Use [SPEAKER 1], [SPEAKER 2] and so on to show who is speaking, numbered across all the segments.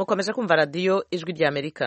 [SPEAKER 1] mukomeje kumva radiyo ijwi rya amerika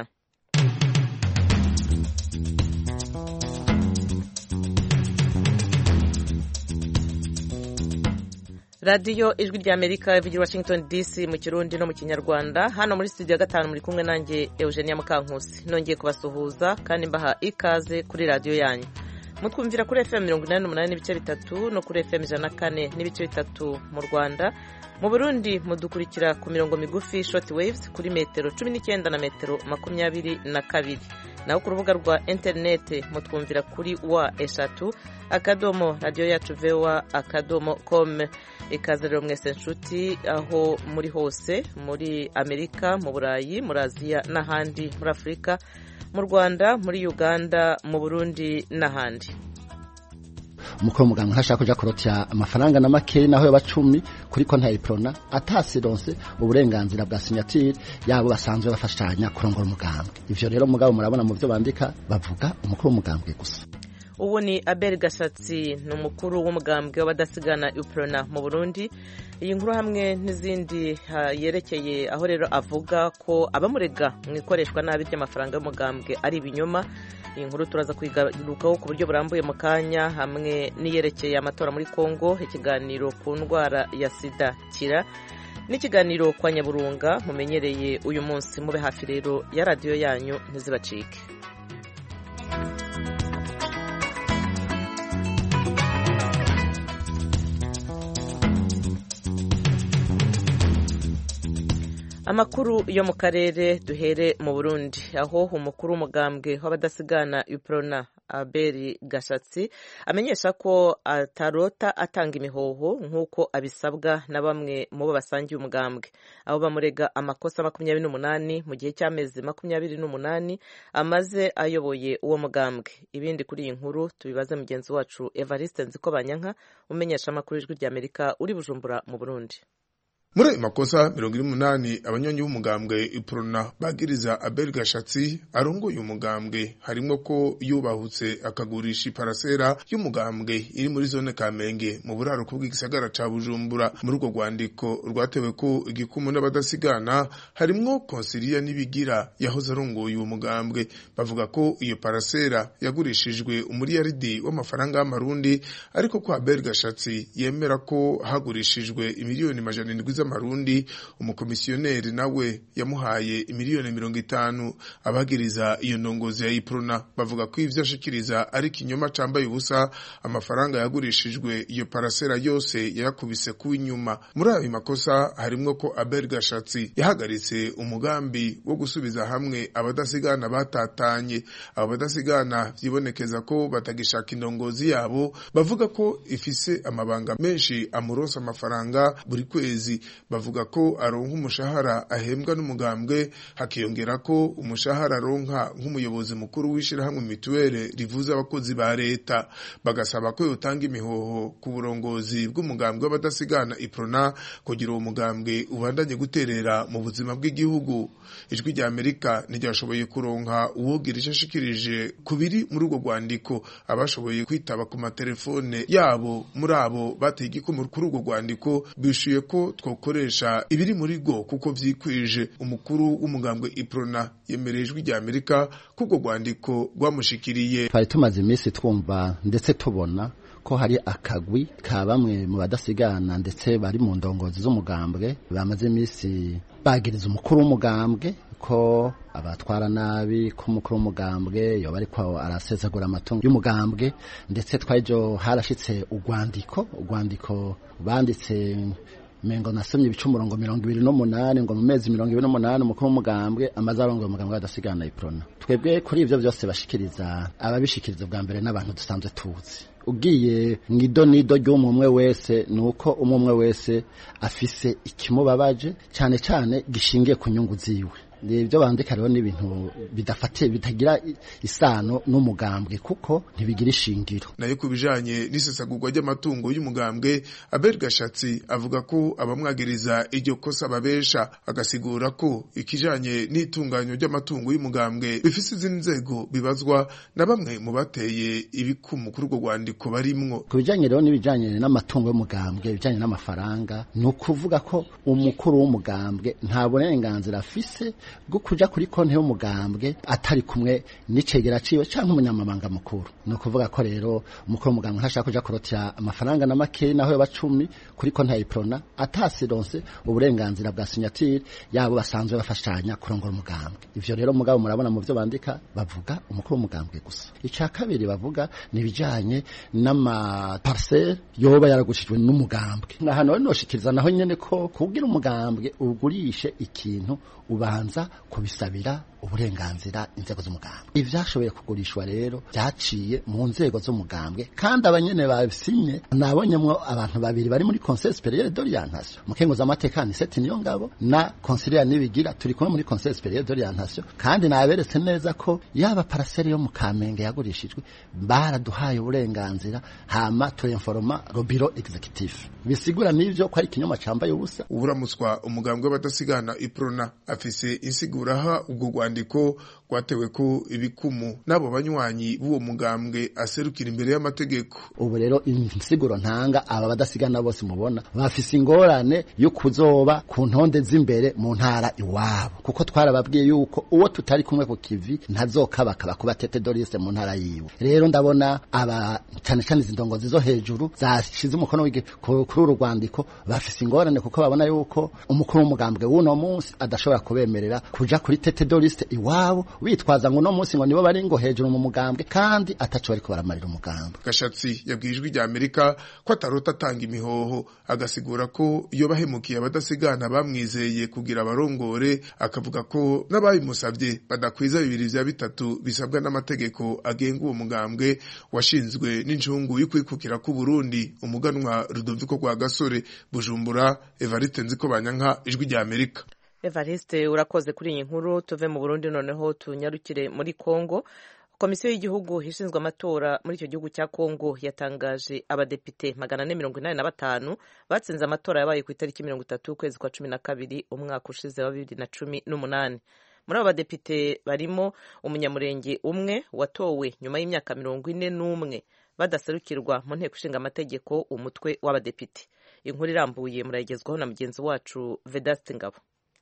[SPEAKER 1] radiyo ijwi rya amerika ivugira washington dc mu kirundi no mu kinyarwanda hano muri studio ya gatanu muri kumwe nanjye eugenia mukankusi nongeye kubasuhuza kandi mbaha ikaze kuri radiyo yanyu mutwumvira kuri fm mirongo inani n'umunani n'ibice bitatu no kuri fm ijana na kane n'ibice bitatu mu rwanda mu burundi mudukurikira ku mirongo migufi short waves kuri metero cumi n'icyenda na metero makumyabiri na kabiri naho ku rubuga rwa interinete mutwumvira kuri wa eshatu akadomo radiyo yacu vewa akadomo kome ikaze rero mwese nshuti aho muri hose muri amerika mu burayi muri aziya n'ahandi muri afurika mu rwanda muri uganda mu burundi n'ahandi
[SPEAKER 2] umukuru w'umuganga ntashaka kuja kurotya amafaranga na makeyi naho yoba cumi kuri konti ya iprona atasironse uburenganzira bwa sinyatire yabo basanzwe bafashanya kurongora umugambwe ivyo rero mugabo murabona mu vyo bandika bavuga umukuru w'umugambwe gusa
[SPEAKER 1] ubu ni abel gashatsi ni umukuru w'umugambwe w'abadasigana iprona mu burundi iyi nkuru hamwe n'izindi yerekeye aho rero avuga ko abamurega mu ikoreshwa nabi ry'amafaranga y'umugambwe ari ibinyoma iyi nkuru turaza kuyigarukaho ku buryo burambuye mu kanya hamwe n'iyerekeye amatora muri congo ikiganiro ku ndwara ya sida kira n'ikiganiro kwa nyaburunga mumenyereye uyu munsi mube hafi rero ya radiyo yanyu ntizibacike amakuru yo mu karere duhere mu burundi aho umukuru w'umugambwe w'abadasigana iprona aberi gashatsi amenyesha ko atarota atanga imihoho nk'uko abisabwa na bamwe mu bo basangiye umugambwe aho bamurega amakosa makumyabiri n'umunani mu gihe cy'amezi makumyabiri n'umunani amaze ayoboye uwo mugambwe ibindi kuri iyi nkuru tubibaze mugenzi wacu evariste nziko banyanka umenyesha amakuru y'ijwi ry'amerika uri bujumbura mu burundi
[SPEAKER 3] muri ayo makosa mirongo ine n'umunani abanyonyi b'umugambwe iprona bagiriza abel gashatsi arongoye umugambwe harimo ko yubahutse akagurisha iparasera y'umugambwe iri muri zone kamenge mu buraruko bw'igisagara ca bujumbura muri urwo rwandiko rwatewe ko igikumu n'abadasigana harimwo konsiliya n'ibigira yahoze arongoye uwo mugambwe bavuga ko iyo parasera yagurishijwe umuriyaridi w'amafaranga y'amarundi ariko ko abel gashatsi yemera ko hagurishijwe imiliyoni majana indwi z'amarundi umukomisiyoneri nawe yamuhaye imiliyoni mirongo itanu abagiriza iyo ndongozi ya iprona bavuga ko ivyo ashikiriza ari kinyoma cambaye ubusa amafaranga yagurishijwe iyo parasera yose yayakubise ku inyuma muri ayo makosa harimwo ko Abel Gashatsi yahagaritse umugambi wo gusubiza hamwe abadasigana batatanye abo badasigana vyibonekeza ko batagishaka indongozi yabo bavuga ko ifise amabanga menshi amuronsa amafaranga buri kwezi bavuga ko aronka umushahara ahembwa n'umugambwe hakiyongera ko umushahara aronka nk'umuyobozi mukuru w'ishirahamwe mituwere rivuza abakozi ba leta bagasaba ko yotanga imihoho ku burongozi bw'umugambwe w'abadasigana iprona kugira uwo mugambwe ubandanye guterera mu buzima bw'igihugu ijwi rya amerika ntiryashoboye kuronka uwogira ico ashikirije ku biri muri urwo rwandiko abashoboye kwitaba ku matelefone yabo muri abo bateye igikumu kuri urwo rwandiko bishuye ko twokoresha ibiri muri go kuko vyikwije umukuru w'umugambwe iprona yemereye ijwi rya amerika ko urwo rwandiko rwamushikiriye
[SPEAKER 2] twari tumaze iminsi twumva ndetse tubona ko hari akagwi ka bamwe mu badasigana ndetse bari mu ndongozi z'umugambwe bamaze iminsi bagiriza umukuru w'umugambwe ko abatwara nabi ko umukuru w'umugambwe yoba ariko arasesagura amatungo y'umugambwe ndetse twajo harashitse urwandiko urwandiko banditse mengo nasomye ibice umurongo mirongo ibiri n'umunani ngo mu mezi mirongo ibiri n'umunani umukuru w'umugambwe amaze arongoye umugambwe adasigana iprona twebwe kuri ivyo vyose bashikiriza ababishikiriza bwa mbere n'abantu dusanzwe tuzi ugiye mu idonido ry'umwe umwe wese ni uko umwe umwe wese afise ikimubabaje cyane cyane gishingiye ku nyungu ziwe ibyo bandika rero ni ibintu bidafatiye bitagira isano n'umugambwe kuko ntibigira ishingiro
[SPEAKER 3] nayo ku bijanye n'isesagurwa ry'amatungo y'umugambwe Abel Gashatsi avuga ko abamwagiriza iryo kosa babesha agasigura ko ikijanye n'itunganyo ry'amatungo y'umugambwe bifise izindi nzego bibazwa na bamwe mu bateye ibikumu kuri urwo rwandiko barimwo
[SPEAKER 2] ku bijanye rero n'ibijanye n'amatungo y'umugambwe ibijanye n'amafaranga ni ukuvuga ko umukuru w'umugambwe nta burenganzira afise bwo kuja kuri konti y'umugambwe atari kumwe n'icegera ciwe canke umunyamabanga mukuru ni ukuvuga ko rero umukuru w'umugambwe ntashaka kuja kurotira amafaranga na make naho yoba cumi kuri konti ya iprona atasironse uburenganzira bwa sinyatire yabo basanzwe bafashanya kurongora umugambwe ivyo rero mugabo murabona mu vyo bandika bavuga umukuru w'umugambwe gusa ica kabiri bavuga ni ibijanye n'amaparcelle yoba yaragushijwe n'umugambwe ahantu rero noshikiriza naho nyene ko kubwira umugambwe ugurishe ikintu ubanza kubisabira uburenganzira inzego z'umugambwe ivyashoboye kugurishwa rero byaciye mu nzego z'umugambwe kandi abanyene babisinye nabonyemwo abantu babiri bari muri conseil supérieur d'orientation mukenguza amateka ni seti niyo ngabo na conseiller nibigira turi kumwe muri conseil supérieur d'orientation kandi naberetse neza ko yaba parcelle yo mu Kamenge yagurishijwe baraduhaye uburenganzira hama turinforma robiro executif bisigura n'ivyo ko ari ikinyoma cambaye ubusa
[SPEAKER 3] uburamutswa umugambwe w'abadasigana iprona afise insiguraha ubwo rwandiko rwatewe ko ibikumu n'abo banywanyi b'uwo mugambwe aserukira imbere y'amategeko
[SPEAKER 2] ubu rero insiguro ntanga aba badasigana bose mubona bafise ingorane yo kuzoba ku ntonde z'imbere mu ntara iwabo kuko twarababwiye yuko uwo tutari kumwe ku kivi ntazokabakaba kuba tete dorise mu ntara yiwe rero ndabona aba cyane cyane izi ndongozi zo hejuru zashize umukono kuri uru rwandiko bafise ingorane kuko babona yuko umukuru w'umugambwe w'uno munsi adashobora kubemerera kuja kuri tete dorise iwabo bitwaza ngo uno munsi ngo nibo bari ngo hejuru mu mugambwe kandi ataco bariko baramarira umugambwe
[SPEAKER 3] gashatsi yabwiye ijwi rya amerika ko atarota atanga imihoho agasigura ko iyo bahemukiye abadasigana bamwizeye kugira abarongore akavuga ko n'ababimusabye badakwiza bibiri vya bitatu bisabwa n'amategeko agenga uwo mugambwe washinzwe n'incungu y'ukwikukira ku Burundi umuganwa Rudoviko rwa gasore Bujumbura Evariste Nziko Banyanka ijwi rya Amerika
[SPEAKER 1] Evariste urakoze kuri iyi nkuru tuve mu Burundi noneho tunyarukire muri Kongo komisiyo y'igihugu ishinzwe amatora muri icyo gihugu cya Kongo yatangaje abadepite magana ane mirongo inani na batanu batsinze amatora yabaye ku itariki mirongo itatu ukwezi kwa cumi na kabiri umwaka ushize wa bibiri na cumi n'umunani muri abo badepite barimo umunyamurenge umwe watowe nyuma y'imyaka mirongo ine n'umwe badaserukirwa mu nteko ishinga amategeko umutwe w'abadepite inkuru irambuye murayigezwaho na mugenzi wacu Vedaste Ngabo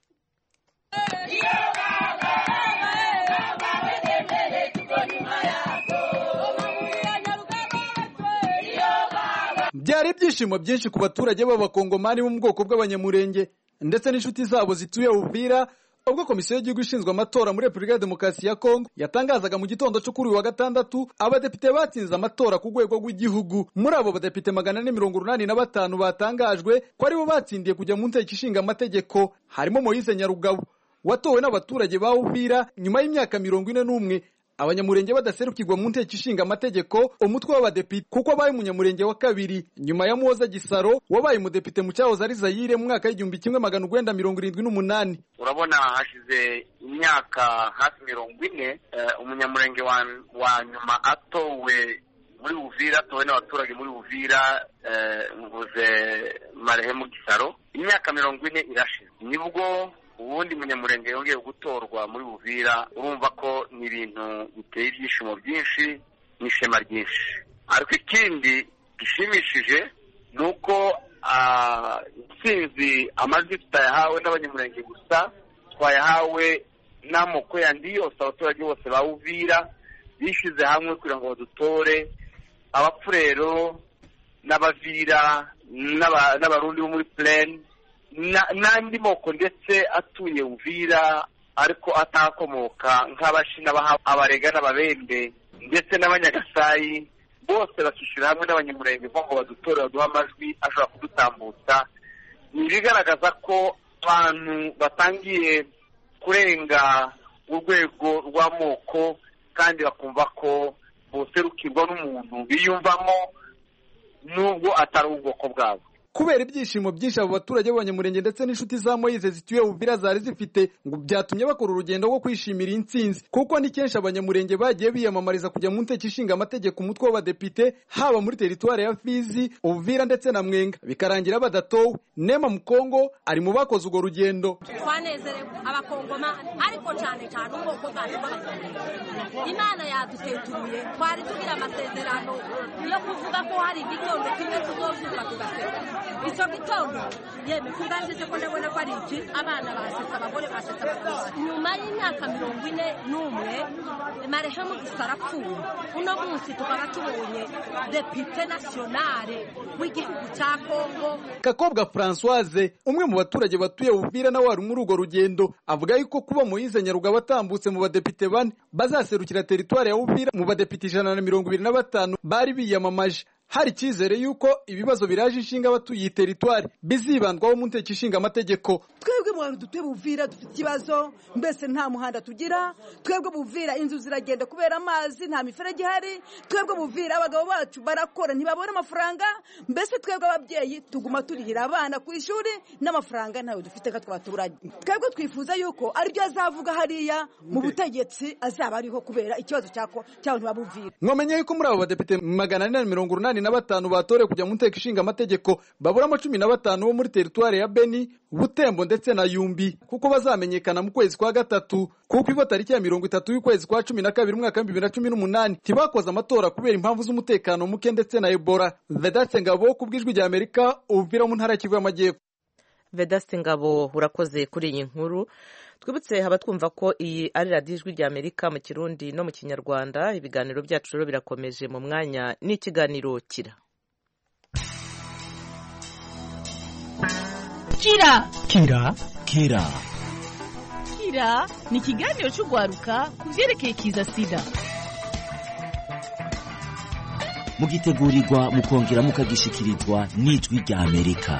[SPEAKER 4] byari ibyishimo byinshi ku baturage b'abakongomani bo mu bwoko bw'abanyamurenge ndetse n'inshuti zabo zituye Uvira ubwo komisiyo y'igihugu ishinzwe amatora muri repubulika ya demokarasi ya kongo yatangazaga mu gitondo cyo kuri uyu wa gatandatu abadepite batsinze amatora ku rwego rw'igihugu muri abo badepite magana ane mirongo urunani na batanu batangajwe ko aribo batsindiye kujya mu nteko ishinga amategeko harimo moyize nyarugabo watowe n'abaturage ba Uvira nyuma y'imyaka mirongo ine n'umwe abanyamurenge badaserukirwa mu nteko ishinga amategeko umutwe w'abadepite kuko abaye umunyamurenge wa kabiri nyuma ya muhoza gisaro wabaye umudepite mu cyahoze ari zayire mu mwaka w'igihumbi kimwe magana urwenda mirongo irindwi n'umunani
[SPEAKER 5] urabona hashize imyaka hafi mirongo ine umunyamurenge wa nyuma atowe muri Uvira atowe n'abaturage muri Uvira mvuze marehemu gisaro imyaka mirongo ine irashize nibwo ubundi munyamurenge yongeye gutorwa muri Uvira urumva ko ni ibintu biteye ibyishimo byinshi n'ishema ryinshi ariko ikindi gishimishije ni uko intsinzi amajwi tutayahawe n'abanyamurenge gusa twayahawe n'amoko yandi yose abaturage bose ba Uvira bishyize hamwe kugira ngo badutore abapfurero n'abavira n'abarundi bo muri plane n'andi moko ndetse atuye Uvira ariko atakomoka nk'abashina abarega n'ababembe ndetse n'abanyagasayi bose bakishyura hamwe n'abanyamurenge ngo badutore baduhe amajwi ashobora kudutambutsa ni ibigaragaza ko abantu batangiye kurenga urwego rw'amoko kandi bakumva ko boserukirwa n'umuntu biyumvamo nubwo atari ubwoko bwabo
[SPEAKER 4] kubera ibyishimo byinshi abo baturage b'abanyamurenge ndetse n'inshuti za moyize zituye uvira zari zifite ngo byatumye bakora urugendo rwo kwishimira intsinzi kuko ni kenshi abanyamurenge bagiye biyamamariza kujya mu nteko ishinga amategeko umutwe w'abadepite haba muri teritwari ya fizi uvira ndetse na mwenga bikarangira badatowe nema mukongo ari mu bakoze urwo rugendo
[SPEAKER 6] twanezerewe abakongomani ariko cyane cyane ubwoko bwacu bw'abakongomani imana yadutetuye twari tugira amasezerano yo kuvuga ko hari igitondo kimwe tuzozuka tugaseka icyo gitondo yemwe kuganjije ko ndabona ko ari iki abana basetse abagore basetse abagabo nyuma y'imyaka mirongo ine n'umwe marehemu gusa arapfuye uno munsi tukaba tubonye depite nasiyonale w'igihugu cya kongo
[SPEAKER 4] kakobwa francoise umwe mu baturage batuye uvira nawe wari muri urwo rugendo avuga yuko kuba moyize nyarugabo atambutse mu badepite bane bazaserukira teritwari ya uvira mu badepite ijana na mirongo ibiri na batanu bari biyamamaje hari icyizere yuko ibibazo biraje inshinga abatuye iyi teritwari bizibandwaho mu nteko ishinga amategeko
[SPEAKER 7] twebwe mu bantu dutuye buvira dufite ikibazo mbese nta muhanda tugira twebwe buvira inzu ziragenda kubera amazi nta miferege ihari twebwe buvira abagabo bacu barakora ntibabona amafaranga mbese twebwe ababyeyi tuguma turihira abana ku ishuri n'amafaranga ntayo dufite nka twaturage twebwe twifuza yuko aribyo azavuga hariya mu butegetsi azaba ariho kubera ikibazo cy'abantu babuvira
[SPEAKER 4] mwamenye yuko muri abo badepite magana ane na mirongo umunani na batanu batorewe kujya mu nteko ishinga amategeko baburamo cumi na batanu bo muri teritwari ya beni butembo ndetse na yumbi kuko bazamenyekana mu kwezi kwa gatatu kuko ibo tariki ya mirongo itatu y'ukwezi kwa cumi na kabiri umwaka w'ibihumbi bibiri na cumi n'umunani ntibakoze amatora kubera impamvu z'umutekano muke ndetse na ebola vedaste ngabo ku bw'ijwi rya amerika uvira mu ntara ya kivu y'amajyepfo
[SPEAKER 1] vedaste ngabo urakoze kuri iyi nkuru twibutse abatwumva ko iyi ari radiyo ijwi rya amerika mu kirundi no mu kinyarwanda ibiganiro byacu rero birakomeje mu mwanya n'ikiganiro kira
[SPEAKER 8] kira
[SPEAKER 9] kira kira
[SPEAKER 8] kira ni ikiganiro cy'urwaruka ku byerekeye kiza sida
[SPEAKER 9] mugitegurirwa mukongera mukagishyikirizwa n'ijwi rya amerika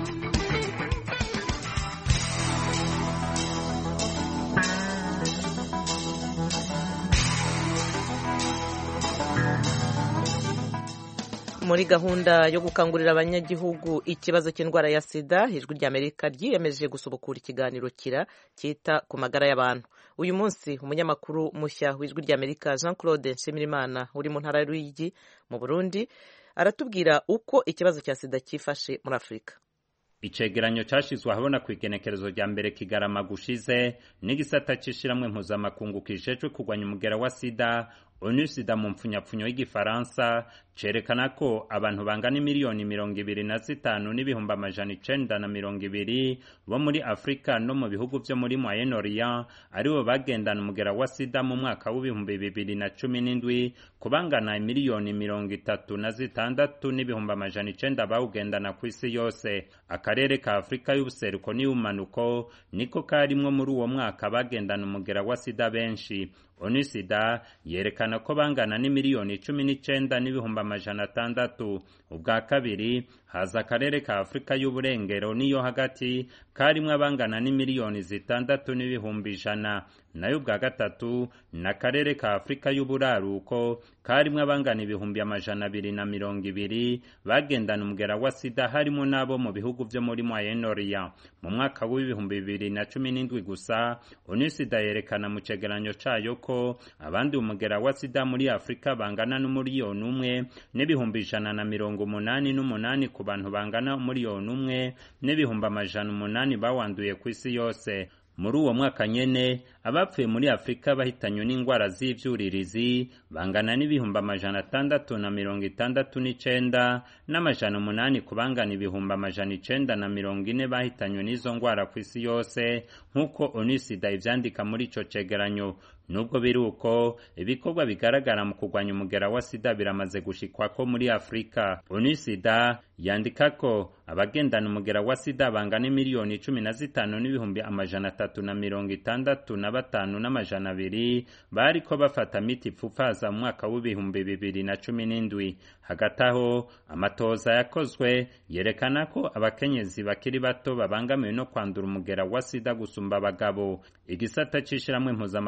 [SPEAKER 1] muri gahunda yo gukangurira abanyagihugu ikibazo cy'indwara ya sida ijwi rya amerika ryiyemeje gusubukura ikiganiro kira cyita ku magara y'abantu uyu munsi umunyamakuru mushya w'ijwi rya amerika jean claude nshimirimana uri mu ntara y'uruyigi mu burundi aratubwira uko ikibazo cya sida cyifashe muri afurika
[SPEAKER 10] icegeranyo cyashyizwe ahabona ku igenekerezo rya mbere kigarama gushize n'igisata cy'ishiramwe mpuzamakungu kijejwe kurwanya umugera wa sida onu sida mu mpfunyapfunyo y'igifaransa cerekana ko abantu bangana miliyoni mirongo ibiri na zitanu n'ibihumbi amajana icenda na mirongo ibiri bo muri afurika no mu bihugu vyo muri moyen orient aribo bagendana umugera wa sida mu mwaka w'ibihumbi bibiri na cumi n'indwi kubangana miliyoni mirongo itatu na zitandatu n'ibihumbi amajana icenda bawugendana ku isi yose akarere ka afurika y'ubuseruko n'iy'ubumanuko niko karimwo muri uwo mwaka bagendana umugera wa sida benshi onisida yerekana ko bangana n'imiliyoni cumi n'icenda n'ibihumbi amajana atandatu ubwa kabiri haza akarere ka afurika y'uburengero n'iyo hagati karimwo abangana n'imiliyoni zitandatu n'ibihumbi ijana nayo ubwa gatatu ni akarere ka afurika y'uburaruko karimwo abangana ibihumbi amajana abiri na mirongo ibiri bagendana umugera wa sida harimo n'abo mu bihugu vyo muri moyen orient mu mwaka w'ibihumbi bibiri na cumi n'indwi gusa onisida yerekana mu cegeranyo cayo ko abandi umugera wa sida muri afurika bangana n'umuriyoni umwe n'ibihumbi ijana na mirongo umunani n'umunani ku bantu bangana umuriyoni umwe n'ibihumbi amajana umunani bawanduye ku isi yose muri uwo mwaka nyene abapfuye muri afurika bahitanywe n'indwara z'ivyuririzi bangana n'ibihumbi amajana atandatu na mirongo itandatu n'icenda n'amajana umunani ku bangana ibihumbi amajana icenda na mirongo ine bahitanywe n'izo ndwara ku isi yose nk'uko onisida ivyandika muri ico cegeranyo nubwo biri uko ibikorwa bigaragara mu kurwanya umugera wa sida biramaze gushikwako muri afurika onisida yandika ko abagendana umugera wa sida bangana miliyoni cumi na zitanu n'ibihumbi amajana atatu na mirongo itandatu na batanu n'amajana abiri bariko bafata miti ipfufaza mu mwaka w'ibihumbi bibiri na cumi n'indwi hagati aho amatoza yakozwe yerekana ko abakenyezi bakiri bato babangamiwe no kwandura umugera wa sida gusumba abagabo igisata c'ishirahamwe mpuzamakungu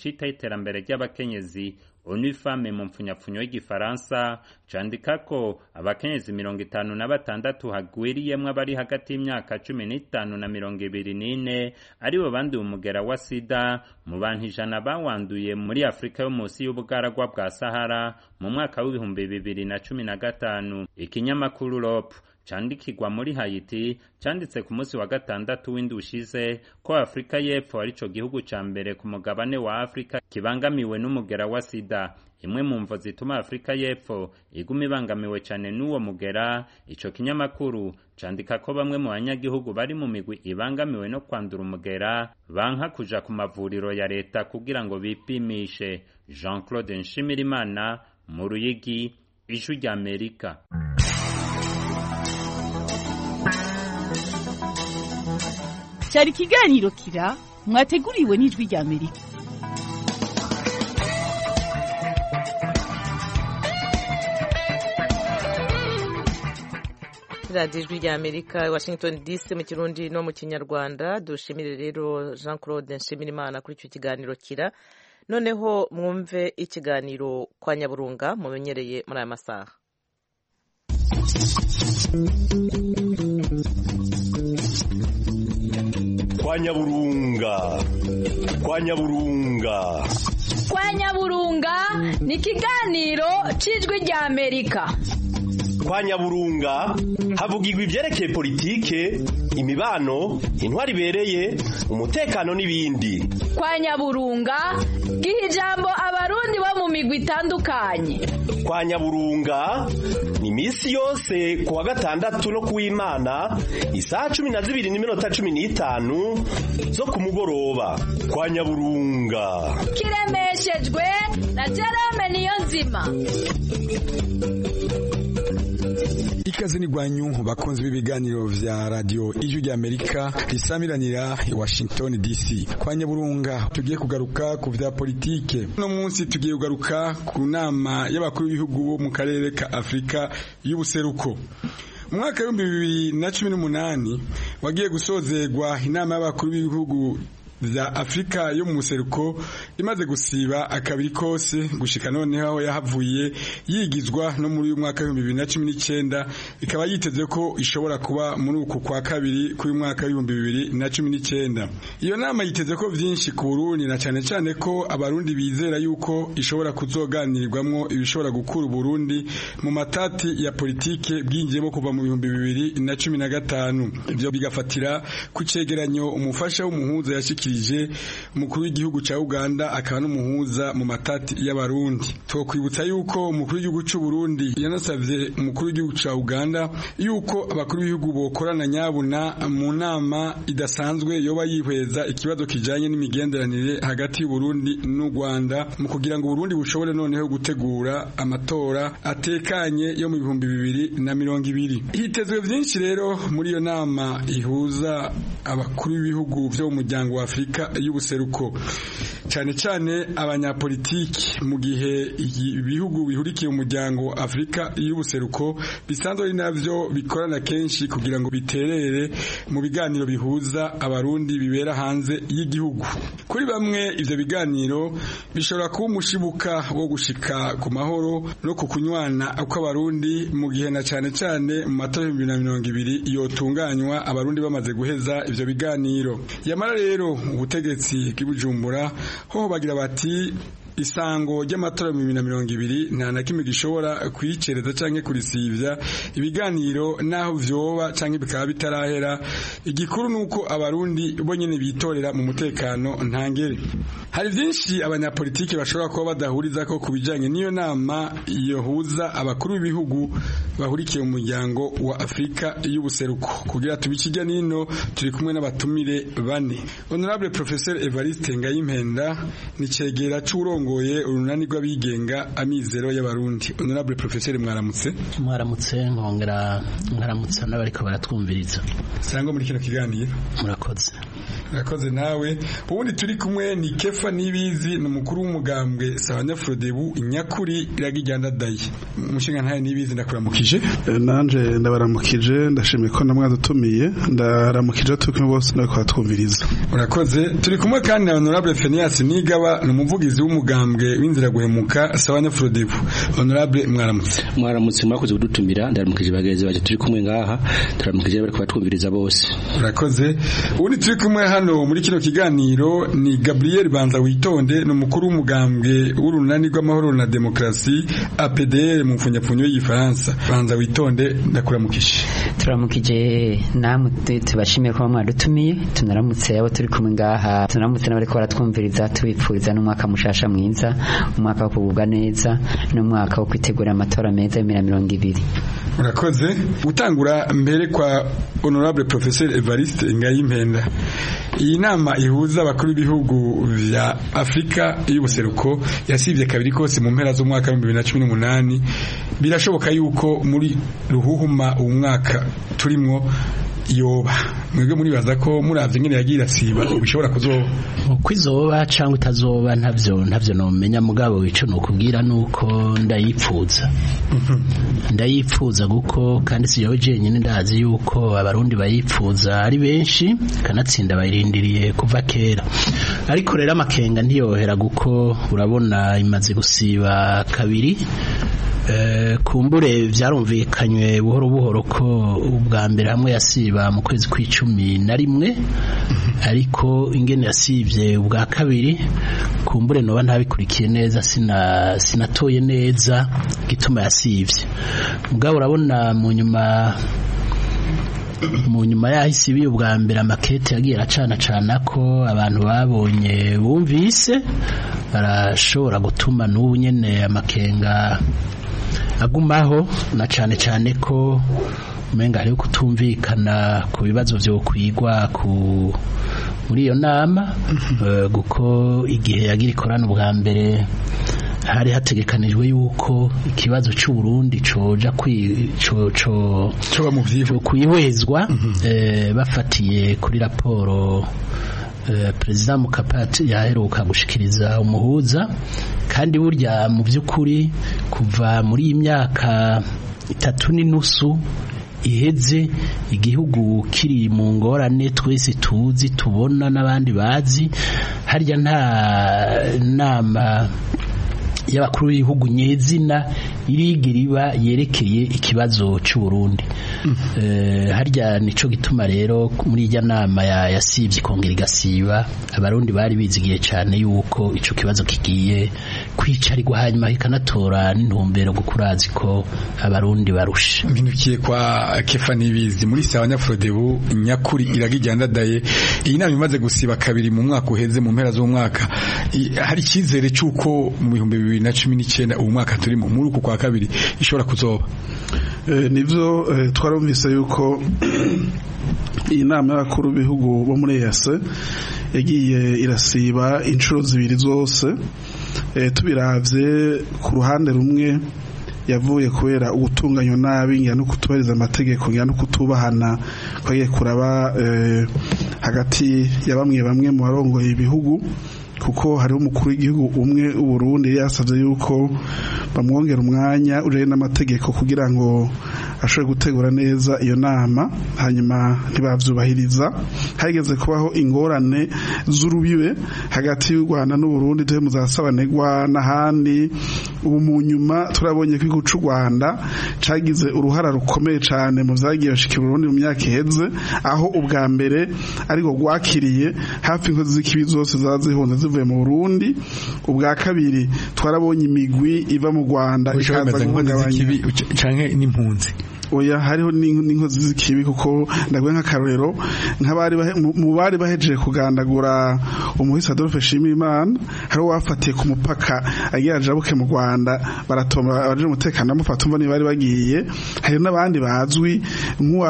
[SPEAKER 10] citaho iterambere ry'abakenyezi onu femme mu mpfunyapfunyo y'igifaransa candika ko abakenyezi mirongo itanu na batandatu hagwiriyemwo abari hagati y'imyaka cumi n'itanu na mirongo ibiri n'ine aribo banduye umugera wa sida mu bantu ijana bawanduye muri afurika yo munsi y'ubugaragwa bwa sahara mu mwaka w'ibihumbi bibiri na cumi na gatanu ikinyamakuru rop candikirwa muri Haiti canditse ku munsi wa gatandatu w'indwi ushize ko Afrika y'Epfo arico gihugu ca mbere ku mugabane wa Afrika kibangamiwe n'umugera wa sida imwe mu mvo zituma Afrika y'Epfo iguma ibangamiwe cane n'uwo mugera ico kinyamakuru candika ko bamwe mu banyagihugu bari mu migwi ibangamiwe no kwandura umugera banka kuja ku mavuriro ya leta kugira ngo bipimishe Jean-Claude Nshimirimana mu Ruyigi ijwi rya Amerika
[SPEAKER 8] cyari ikiganiro kira mwateguriwe n'ijwi rya amerika
[SPEAKER 1] radiyo ijwi rya amerika washington dc mu kirundi no mu kinyarwanda dushimire rero jean claude nshimirimana kuri icyo kiganiro kira noneho mwumve ikiganiro kwa nyaburunga mumenyereye muri aya masaha
[SPEAKER 11] kwa nyaburunga kwa nyaburunga
[SPEAKER 12] kwa nyaburunga ni ikiganiro cy'ijwi rya amerika
[SPEAKER 11] kwa nyaburunga havugirwa ibyerekeye politike imibano intwari ibereye umutekano n'ibindi
[SPEAKER 12] kwa nyaburunga giha ijambo abarundi bo mu migwi itandukanye
[SPEAKER 11] kwa nyaburunga ni iminsi yose ku wa gatandatu no ku w'imana isaha cumi na zibiri n'iminota cumi n'itanu zo ku mugoroba kwa nyaburunga
[SPEAKER 12] kiremeshejwe na jerome niyo nzima
[SPEAKER 13] ikaze ni gwanyu bakunzi b'ibiganiro vya radio ijwi rya Amerika risamiranira i Washington DC kwa Nyaburunga tugiye kugaruka ku vya politike no munsi tugiye kugaruka ku nama y'abakuru b'ibihugu bo mu karere ka Afrika y'ubuseruko mu mwaka w'ibihumbi bibiri na cumi n'umunani wagiye gusozerwa inama y'abakuru b'ibihugu vya Afrika yo mu museruko imaze gusiba akabiri kose gushika noneho aho yahavuye yigizwa no muri uyu mwaka w'ibihumbi bibiri na cumi n'icyenda ikaba yiteze ko ishobora kuba muri uku kwa kabiri k'uyu mwaka w'ibihumbi bibiri na cumi n'icyenda iyo nama yiteze ko vyinshi ku Burundi na cane cane ko abarundi bizera yuko ishobora kuzoganirwamwo ibishobora gukura Burundi mu matati ya politike bwinjiyemo kuva mu bihumbi bibiri na cumi na gatanu ivyo bigafatira ku cegeranyo umufasha w'umuhuza yashikira yashikirije umukuru w'igihugu ca Uganda akaba n'umuhuza mu matati y'abarundi twokwibutsa yuko umukuru w'igihugu c'u Burundi yanasavye umukuru w'igihugu ca Uganda yuko abakuru b'ibihugu bokorana nyabuna mu nama idasanzwe yoba yihweza ikibazo kijanye n'imigenderanire hagati y'u Burundi n'u Rwanda mu kugira ngo Burundi bushobore noneho gutegura amatora atekanye yo mu bihumbi bibiri na mirongo ibiri hitezwe vyinshi rero muri iyo nama ihuza abakuru b'ibihugu vyo mu muryango wa Afrika y'ubuseruko cyane cyane abanyapolitiki mu gihe ibihugu bihurikiye umuryango wa Afrika y'ubuseruko bisanzwe ari navyo bikorana kenshi kugira ngo biterere mu biganiro bihuza abarundi bibera hanze y'igihugu kuri bamwe ivyo biganiro bishobora kuba umushibuka wo gushika ku mahoro no ku kunywana kw'abarundi mu gihe na cyane cyane mu matora y'ibihumbi na mirongo ibiri yotunganywa abarundi bamaze guheza ivyo biganiro yamara rero ubutegetsi bw'ibujumbura ho bagira bati isango ry'amatora mu bibiri na mirongo ibiri nta na kimwe gishobora kuyicereza canke kurisivya ibiganiro naho vyoba canke bikaba bitarahera igikuru nuko abarundi bonyene bitorera mu mutekano ntangere hari vyinshi abanyapolitiki bashobora kuba badahuriza ko kubijanye n'iyo nama yohuza abakuru b'ibihugu bahurikiye mu muryango wa Afrika y'ubuseruko kugira tubikijya nino turi kumwe n'abatumire bane honorable professeur Evariste Ngayimpenda ni cegera c'urongo ngoye urunani rw'abigenga amizero y'abarundi honorable professeur mwaramutse
[SPEAKER 2] mwaramutse nkongera mwaramutse n'abariko baratwumviriza
[SPEAKER 13] sangwa muri kino kiganiro
[SPEAKER 2] murakoze
[SPEAKER 13] urakoze nawe ubundi turi kumwe ni kefa nibizi ni umukuru w'umugambwe sabanyafurodebu inyakuri iragijyana dayi umushinga ntayo nibizi ndakuramukije
[SPEAKER 14] nanje ndabaramukije ndashimiye ko namwadutumiye ndaramukije turi kumwe bose no twumviriza
[SPEAKER 13] urakoze turi kumwe kandi na honorable Phineas Nigaba ni umuvugizi w'umugambwe w'inzira guhemuka sabanyafurodebu honorable mwaramutse
[SPEAKER 15] mwaramutse mwakoze kudutumira ndaramukije bagenzi baje turi kumwe ngaha turamukije bari kubatwumviriza bose
[SPEAKER 13] urakoze ubundi turi kumwe hano muri kino kiganiro ni Gabriel Banza witonde ni umukuru w'umugambwe w'urunani rw'amahoro na demokrasi APDR mu mfunyapfunyo y'igifaransa Banza witonde ndakuramukije
[SPEAKER 16] turamukije namwe tubashimiye ko mwadutumiye tunaramutse abo turi kumwe ngaha tunaramutse n'abari ko baratwumviriza tubipfuriza n'umwaka mushasha mwiza umwaka wo kugubwa neza n'umwaka wo kwitegura amatora meza y'imira mirongo ibiri
[SPEAKER 13] urakoze gutangura mbere kwa honorable professeur Evariste Ngayimpenda iyi nama ihuza abakuru b'ibihugu vya Afrika y'ubuseruko yasivye kabiri kose mu mpera z'umwaka wa 2018 birashoboka yuko muri ruhuhuma uwo mwaka turimwo yoba mwebwe muribaza ko muravye ngene yagira siba bishobora kuzoba
[SPEAKER 17] uko izoba cyangwa itazoba ntavyo ntavyo nomenya mugabo ico nokubwira nuko ndayipfuza ndayipfuza guko kandi si yowe jenyine ndazi yuko abarundi bayipfuza ari benshi kanatsinda bayirindiriye kuva kera ariko rero amakenga ntiyohera guko urabona imaze gusiba kabiri kumbure byarumvikanywe buhoro buhoro ko ubwa mbere hamwe yasiba mu kwezi kw'icumi na rimwe ariko ingene yasibye ubwa kabiri kumbure noba ntabikurikiye neza sinatoye neza gituma yasibye mugabo urabona mu nyuma mu nyuma yaho isibiye ubwa mbere amakete yagiye aracana cana ko abantu babonye bumvise barashobora gutuma n'ubu nyene amakenga agumaho na cane cane ko umenga hariho kutumvikana ku bibazo vyo kwigwa ku muri iyo nama guko igihe yagira ikorana ubwa mbere hari hategekanijwe yuko ikibazo cy'u Burundi coja kwi co co
[SPEAKER 13] coba mu vyivu
[SPEAKER 17] kwihwezwa bafatiye kuri raporo perezida mukapati yaheruka gushikiriza umuhuza kandi burya mu by'ukuri kuva muri iyi myaka itatu n'inusu iheze igihugu kiri mu ngorane twese tuzi tubona n'abandi bazi harya nta nama y'abakuru b'ibihugu nyezina irigira iba yerekeye ikibazo cy'u Burundi harya nico gituma rero muri ijya nama yasibye ikongera igasiba abarundi bari bizigiye cyane yuko ico kibazo kigiye kwicarirwa hanyuma kikanatora n'intumbero gukurazi ko abarundi barusha
[SPEAKER 13] mpindukiye kwa kefa nibizi muri sawa nyafrodebu nyakuri iragijyanda daye iyi nama imaze gusiba kabiri mu mwaka uheze mu mpera z'umwaka hari icyizere cy'uko mu bihumbi bibiri na cumi n'icyenda uwo mwaka turimo muri uku kwa kabiri ishobora kuzoba
[SPEAKER 14] nibyo twarumvise yuko iyi nama y'abakuru b'ibihugu bo muri EAC yagiye irasiba inshuro zibiri zose tubiravye ku ruhande rumwe yavuye kubera ubutunganywa nabi ngira no kutubariza amategeko ngira no kutubahana kwagiye kuraba hagati ya bamwe bamwe mu barongoye ibihugu kuko hariho umukuru w'igihugu umwe Burundi yasabye yuko bamwongera umwanya ujanye n'amategeko kugira ngo ashobore gutegura neza iyo nama hanyuma ntibavyubahiriza hageze kubaho ingorane z'urubibe hagati y'u Rwanda n'u Burundi tuje muzasabanegwa n'ahandi ubu mu nyuma turabonye ko igihugu c'u Rwanda cagize uruhara rukomeye cane mu vyagiye bashikira Burundi mu myaka iheze aho ubwa mbere ariko rwakiriye hafi inkozi z'ikibi zose zaza zihunze zivuye mu Burundi ubwa kabiri twarabonye imigwi iva mu Rwanda
[SPEAKER 13] ikaza guhungabanya canke n'impunzi
[SPEAKER 14] oya hariho n'inkozi z'ikibi kuko ndaguye nk'akarorero nk'abari mu bari bahejeje kugandagura umuhisi Adolphe Shimirimana hariho wafatiye ku mupaka agira ajabuke mu Rwanda baratomba abaje umutekano bamufata umva bari bagiye hari n'abandi bazwi nk'uwa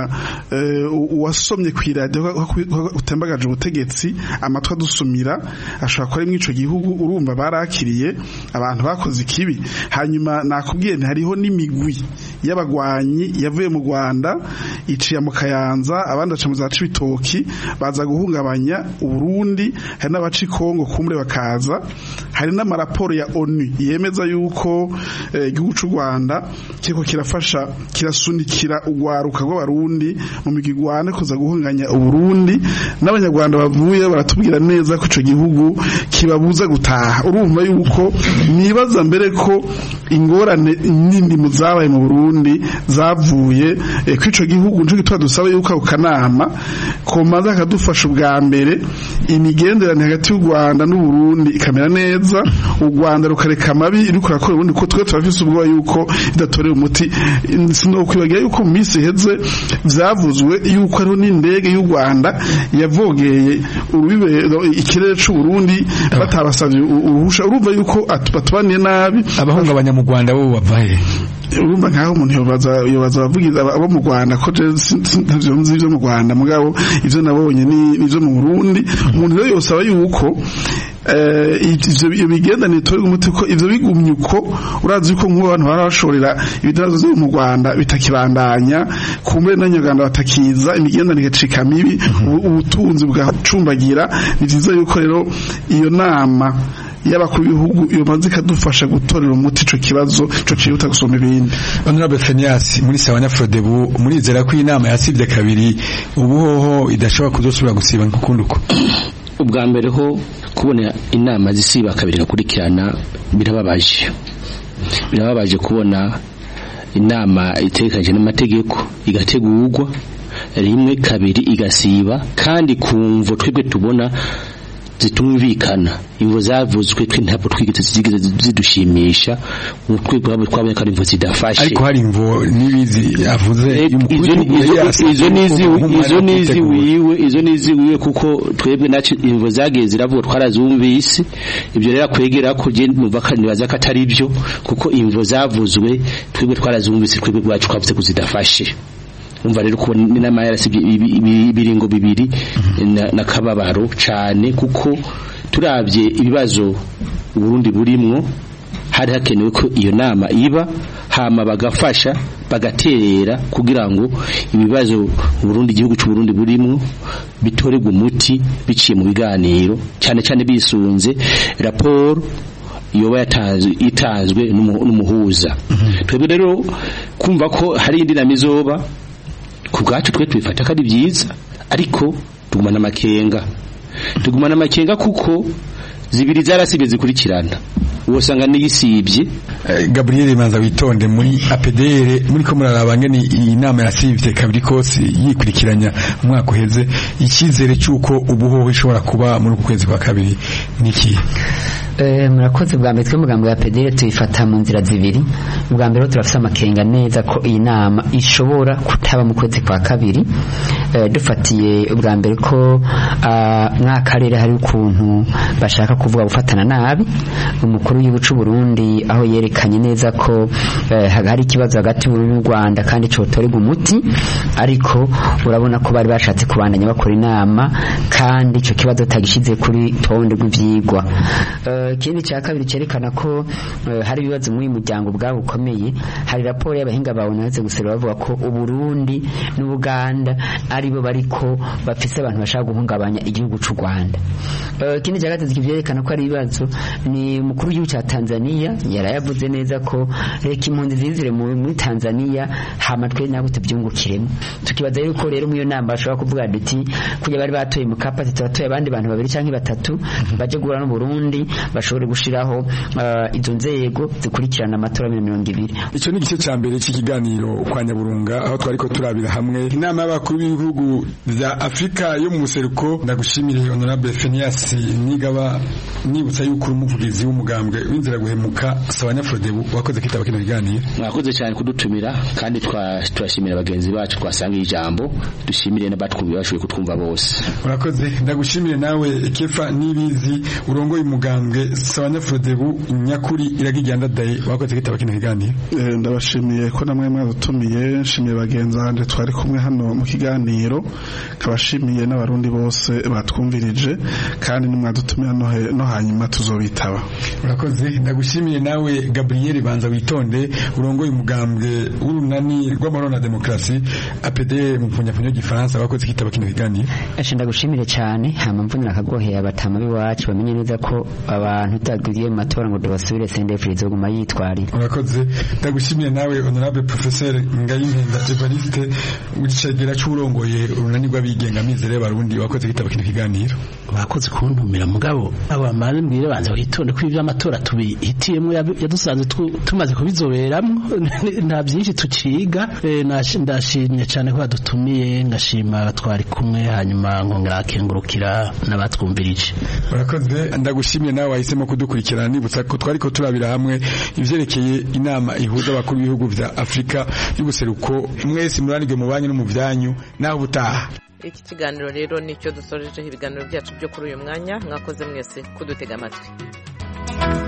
[SPEAKER 14] uwasomye ku iradiyo utembagaje ubutegetsi amatwi adusumira ashobora kuba ari mw'ico gihugu urumva barakiriye abantu bakoze ikibi hanyuma nakubwiye hariho n'imigwi y'abagwanyi yavuye mu Rwanda iciye mu Kayanza abandi aca mu za Cibitoki baza guhungabanya Uburundi hari n'abaci Kongo kumure bakaza hari n'amaraporo ya ONU yemeza yuko igihugu cy'u Rwanda kiriko kirafasha kirasunikira ugwaruka rw'abarundi mu migigwane kuza guhunganya Uburundi n'abanyarwanda bavuye baratubwira neza ko ico gihugu kibabuza gutaha urumva yuko nibaza mbere ko ingorane nindi mu zabaye mu Burundi zavuye ko ico gihugu nco gitwa dusaba yuko ako kanama komaza akadufasha ubwa mbere imigenderanire hagati y'u Rwanda n'u Burundi ikamera neza u Rwanda rukareka amabi iriko rakora ubundi ko twe turafise ubwoba yuko idatorera umuti sinokwibagira yuko mu minsi iheze vyavuzwe yuko ariho n'indege y'u Rwanda yavogeye urubibe ikirere c'u Burundi batabasavye uruhusha urumva yuko batubaniye nabi
[SPEAKER 13] abahungabanya mu Rwanda bo bavahe
[SPEAKER 14] urumva nkaho umuntu yobaza yobaza abavugiza abo mu Rwanda ko ntavyo nzi ivyo mu Rwanda mugabo ivyo nabonye ni ivyo mu Burundi umuntu rero yosaba yuko ivyo bigendanire tore umuti ko ivyo bigumye uko urazi yuko nk'ubu abantu bara bashorera ibidazo vyo mu Rwanda bitakibandanya kumbe n'anyaganda batakiza imigendanire cika mibi ubutunzi bwacumbagira ni vyiza yuko rero iyo nama y'abakuru b'ibihugu yomaze ikadufasha gutorera umuti ico kibazo ico cihuta gusoma ibindi
[SPEAKER 13] honorable Fenias muri Sawanya Frodebu murizera ko inama yasibye kabiri ubuhoho idashobora kuzosubira gusiba nk'ukundi uko
[SPEAKER 15] ubwa mbere ho kubona inama zisiba kabiri gakurikirana birababaje birababaje kubona inama itekanye n'amategeko igategurwa rimwe kabiri igasiba kandi kumvo twebwe tubona zitumvikana imvo zavuzwe twe ntabwo twigeze zigeze zidushimisha twebwe abo twabonye ko ari imvo zidafashe
[SPEAKER 13] ariko hari imvo nibizi avuze
[SPEAKER 15] izo nizi izo nizi wiwe izo nizi wiwe kuko twebwe nacu imvo zagiye ziravuga twarazumvise ibyo rero kwegera ko je numva kandi baza ko atari byo kuko imvo zavuzwe twebwe twarazumvise twebwe bwacu twavuze ko zidafashe umva rero ko n'inama yarasibye ibiringo bibiri na kababaro cyane kuko turabye ibibazo Burundi burimwo hari hakenewe ko iyo nama iba hama bagafasha bagaterera kugira ngo ibibazo Burundi igihugu cy'u Burundi burimwo bitorerwe umuti biciye mu biganiro cyane cyane bisunze raporo yoba yatanzwe itanzwe n'umuhuza twebwe rero kumva ko hari indi nama izoba ku bwacu twe tubifata ko ari byiza ariko tugumana amakenga tugumana amakenga kuko zibiri zarasibye zikurikirana usanga niyisibye
[SPEAKER 13] Gabriel Manza witonde muri APDR muri ko muraraba ngene iyi nama yasivye kabiri kose yikurikiranya umwaka uheze ikizere cyuko ubuhoho ishobora kuba muri kwezi kwa kabiri niki
[SPEAKER 16] murakoze bwa mbere twe mugambo ya pedere tuyifata mu nzira zibiri bwa mbere turafite amakenga neza ko iyi nama ishobora kutaba mu kwezi kwa kabiri dufatiye ubwa mbere ko mw'akarere hari ukuntu bashaka kuvuga gufatana nabi umukuru w'igihugu cy'u Burundi aho yerekanye neza ko hari ikibazo hagati y'u Rwanda kandi cotorerwa umuti ariko urabona ko bari bashatse kubandanya bakora inama kandi icyo kibazo tagishize kuri tonde rw'ivyigwa ikindi cya kabiri cyerekana ko hari ibibazo muri muryango bwabo ukomeye hari raporo y'abahinga babonetse gusera bavuga ko uburundi n'ubuganda aribo bariko bafise abantu bashaka guhungabanya igihugu cy'u Rwanda ikindi cya gatatu kivyerekana ko ari ibibazo ni umukuru w'igihugu cya Tanzania yarayavuze neza ko reka impunzi zizire muri Tanzania hama twe nabo tubyungukiremo tukibaza yuko rero muri iyo nama bashobora kuvuga duti kujya bari batoye mu kapati tubatoye abandi bantu babiri cyangwa batatu baje guhura n'u Burundi bashobore gushiraho izo nzego zikurikirana amatora ya mirongo ibiri
[SPEAKER 13] icyo ni igice cya mbere cy'ikiganiro kwa nyaburunga aho twari ko turabira hamwe inama y'abakuru b'ibihugu bya afurika yo mu buseruko ndagushimire honorable fenias nigaba nibutsa yuko uri umuvugizi w'umugambwe w'inzira guhemuka sabanya frodebu wakoze kwitaba kino kiganiro
[SPEAKER 15] mwakoze cyane kudutumira kandi turashimira bagenzi bacu twasangiye ijambo dushimire n'abatwumva bashoboye kutwumva bose
[SPEAKER 13] urakoze ndagushimire nawe kefa nibizi urongoye umugambwe umugambwe Sabanyafrodebu nyakuri iragijyanda daye wakoze kitaba kino kiganiro
[SPEAKER 14] ndabashimiye ko namwe mwadutumiye nshimiye bagenzi banje twari kumwe hano mu kiganiro kabashimiye n'abarundi bose batwumvirije kandi nimwadutumira no hanyuma tuzobitaba
[SPEAKER 13] urakoze ndagushimiye nawe Gabriel Banza witonde urongoye umugambwe w'urunani rw'amahoro na demokrasi APD mu mpunyapfunyo gifaransa wakoze kitaba kino kiganiro
[SPEAKER 16] Ashe ndagushimire cyane hama mvunira akagoheye abatama biwacu bamenye neza ko abantu tutagiye mu matora ngo dubasubire CNDF izoguma yitwarira
[SPEAKER 13] urakoze ndagushimiye nawe honorable professeur Ngayimpenda Evariste wicegera cy'urongoye urunani rw'abigenga mizere y'abarundi wakoze kitaba kino kiganiro
[SPEAKER 17] bakoze kuntumira mugabo abamare mbwire banza witonde ko ivyo amatora tubihitiyemo yadusanze tumaze kubizoberamwo nta byinshi tuciga ndashimye cyane ko badutumiye ngashima twari kumwe hanyuma nkongera akengurukira n'abatwumvirije
[SPEAKER 13] urakoze ndagushimye nawe wahisemo kudukurikirana nibutsa ko twari ko turabira hamwe ivyerekeye inama ihuza abakuru b'ibihugu vya Afrika y'ubuseruko mwese muranirwe mu banyu no mu vyanyu naho butaha
[SPEAKER 1] iki kiganiro rero nicyo dusorejeho ibiganiro byacu byo kuri uyu mwanya mwakoze mwese kudutega amatwi